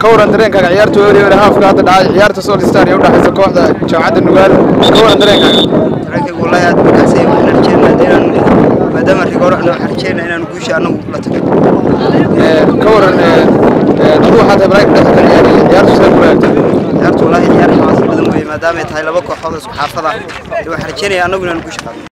ka waran dareenkaaga ciyaarta weeri haafka hadda dhacay ciyaarta Soul Star ee u dhaxaysa kooxda jaamacadda Nugaal ka waran dareenkaaga dareenkayga wallahi aad baan kacsay waxaan rajeynayaa inaan maadaama rigooro ana waxaan rajeynayaa inaan guusha anagu la tago ka waran dad waxaad hebraay ka dhex ciyaaraya ciyaartu sida ku laagtay ciyaartu wallahi ciyaar xamaasad badan weeye maadaama ay tahay laba kooxood oo isku xaafada waxaan rajeynayaa anagu inaan guusha qaadno